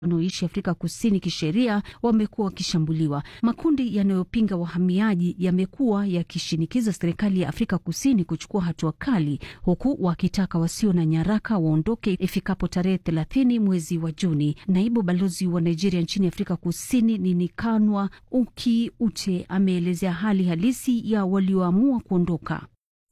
wanaoishi Afrika Kusini kisheria wamekuwa wakishambuliwa. Makundi yanayopinga wahamiaji yamekuwa yakishinikiza serikali ya Afrika Kusini kuchukua hatua kali, huku wakitaka wasio na nyaraka waondoke ifikapo tarehe thelathini mwezi wa Juni. Naibu balozi wa Nigeria nchini Afrika Kusini Ninikanwa Uki Ute ameelezea hali halisi ya walioamua kuondoka.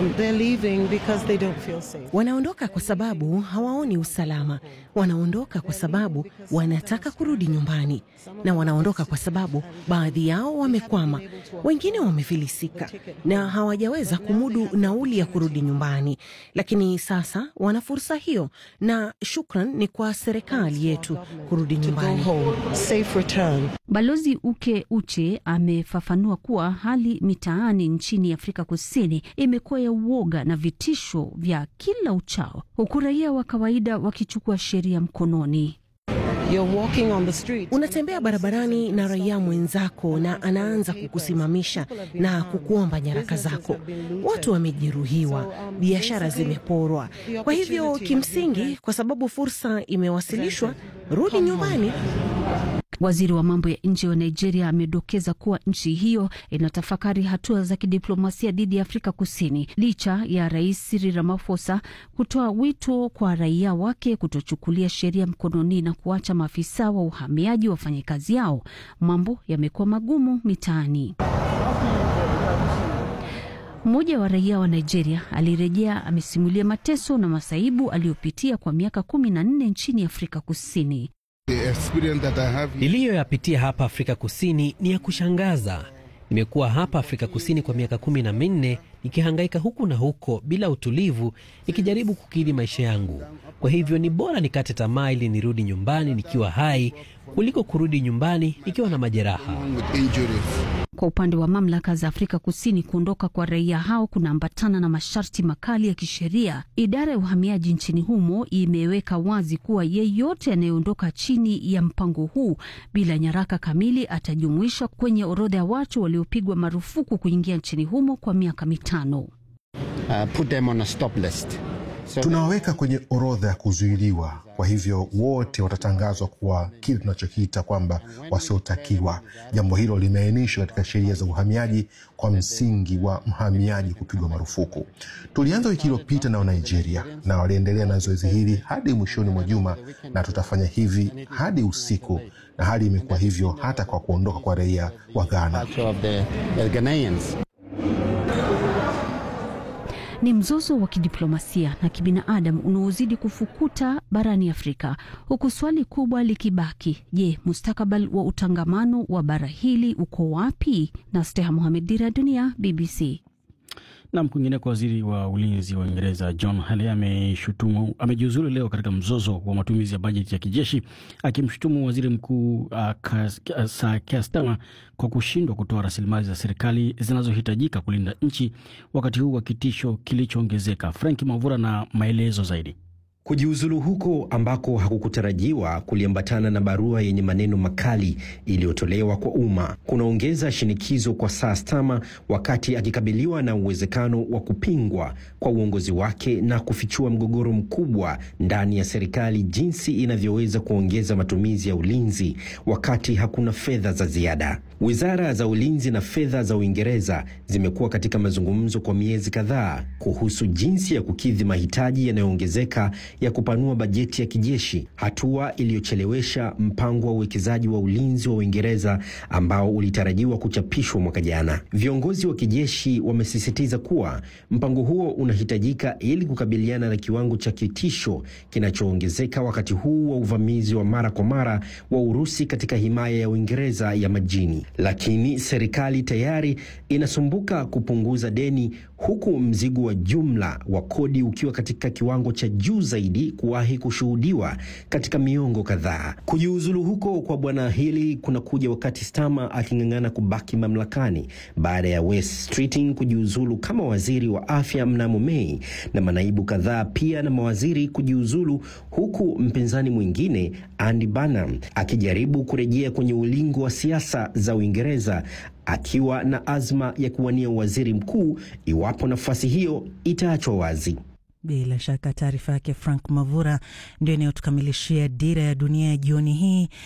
Wanaondoka kwa sababu hawaoni usalama, wanaondoka kwa sababu wanataka kurudi nyumbani, na wanaondoka kwa sababu baadhi yao wamekwama, wengine wamefilisika na hawajaweza kumudu nauli ya kurudi nyumbani, lakini sasa wana fursa hiyo, na shukran ni kwa serikali yetu kurudi nyumbani. Balozi Uke Uche amefafanua kuwa hali mitaani nchini Afrika Kusini imekuwa ya uoga na vitisho vya kila uchao, huku raia wa kawaida wakichukua sheria mkononi. Unatembea barabarani na raia mwenzako na anaanza kukusimamisha na kukuomba nyaraka zako. Watu wamejeruhiwa, biashara zimeporwa. Kwa hivyo kimsingi, kwa sababu fursa imewasilishwa, rudi nyumbani. Waziri wa mambo ya nje wa Nigeria amedokeza kuwa nchi hiyo inatafakari hatua za kidiplomasia dhidi ya Afrika Kusini licha ya Rais Cyril Ramaphosa kutoa wito kwa raia wake kutochukulia sheria mkononi na kuacha maafisa wa uhamiaji wafanye kazi yao. Mambo yamekuwa magumu mitaani. Mmoja wa raia wa Nigeria alirejea amesimulia mateso na masaibu aliyopitia kwa miaka kumi na nne nchini Afrika Kusini. Niliyoyapitia hapa Afrika Kusini ni ya kushangaza. Nimekuwa hapa Afrika Kusini kwa miaka kumi na minne nikihangaika huku na huko bila utulivu, nikijaribu kukidhi maisha yangu. Kwa hivyo ni bora nikate tamaa ili nirudi nyumbani nikiwa hai kuliko kurudi nyumbani nikiwa na majeraha. Kwa upande wa mamlaka za Afrika Kusini, kuondoka kwa raia hao kunaambatana na masharti makali ya kisheria. Idara ya uhamiaji nchini humo imeweka wazi kuwa yeyote anayeondoka chini ya mpango huu bila nyaraka kamili atajumuishwa kwenye orodha ya watu waliopigwa marufuku kuingia nchini humo kwa miaka mitano. Uh, put them on a stop list. So tunawaweka kwenye orodha ya kuzuiliwa. Kwa hivyo wote watatangazwa kuwa kile tunachokiita kwamba wasiotakiwa. Jambo hilo limeainishwa katika sheria za uhamiaji kwa msingi wa mhamiaji kupigwa marufuku. Tulianza wiki iliyopita na Nigeria na waliendelea na zoezi hili hadi mwishoni mwa juma, na tutafanya hivi hadi usiku, na hali imekuwa hivyo hata kwa kuondoka kwa raia wa Ghana. Ni mzozo wa kidiplomasia na kibinadamu unaozidi kufukuta barani Afrika, huku swali kubwa likibaki: je, mustakabali wa utangamano wa bara hili uko wapi? na Steha Mohamed, Dira ya Dunia, BBC. Nam kwingineko, waziri wa ulinzi wa Uingereza John Healey ameshutumu amejiuzulu leo katika mzozo wa matumizi ya bajeti ya kijeshi, akimshutumu waziri mkuu uh, Sir Keir Starmer kwa kushindwa kutoa rasilimali za serikali zinazohitajika kulinda nchi wakati huu wa kitisho kilichoongezeka. Frank Mavura na maelezo zaidi. Kujiuzulu huko ambako hakukutarajiwa kuliambatana na barua yenye maneno makali iliyotolewa kwa umma kunaongeza shinikizo kwa Sir Starmer wakati akikabiliwa na uwezekano wa kupingwa kwa uongozi wake na kufichua mgogoro mkubwa ndani ya serikali, jinsi inavyoweza kuongeza matumizi ya ulinzi wakati hakuna fedha za ziada. Wizara za ulinzi na fedha za Uingereza zimekuwa katika mazungumzo kwa miezi kadhaa kuhusu jinsi ya kukidhi mahitaji yanayoongezeka ya kupanua bajeti ya kijeshi, hatua iliyochelewesha mpango wa uwekezaji wa ulinzi wa Uingereza ambao ulitarajiwa kuchapishwa mwaka jana. Viongozi wa kijeshi wamesisitiza kuwa mpango huo unahitajika ili kukabiliana na kiwango cha kitisho kinachoongezeka wakati huu wa uvamizi wa mara kwa mara wa Urusi katika himaya ya Uingereza ya majini. Lakini serikali tayari inasumbuka kupunguza deni huku mzigo wa jumla wa kodi ukiwa katika kiwango cha juu zaidi kuwahi kushuhudiwa katika miongo kadhaa. Kujiuzulu huko kwa bwana Healey kunakuja wakati Starmer aking'ang'ana kubaki mamlakani baada ya Wes Streeting kujiuzulu kama waziri wa afya mnamo Mei na manaibu kadhaa pia na mawaziri kujiuzulu, huku mpinzani mwingine Andy Burnham akijaribu kurejea kwenye ulingo wa siasa za Uingereza akiwa na azma ya kuwania waziri mkuu iwapo nafasi hiyo itaachwa wazi. Bila shaka taarifa yake Frank Mavura ndio inayotukamilishia Dira ya Dunia ya jioni hii.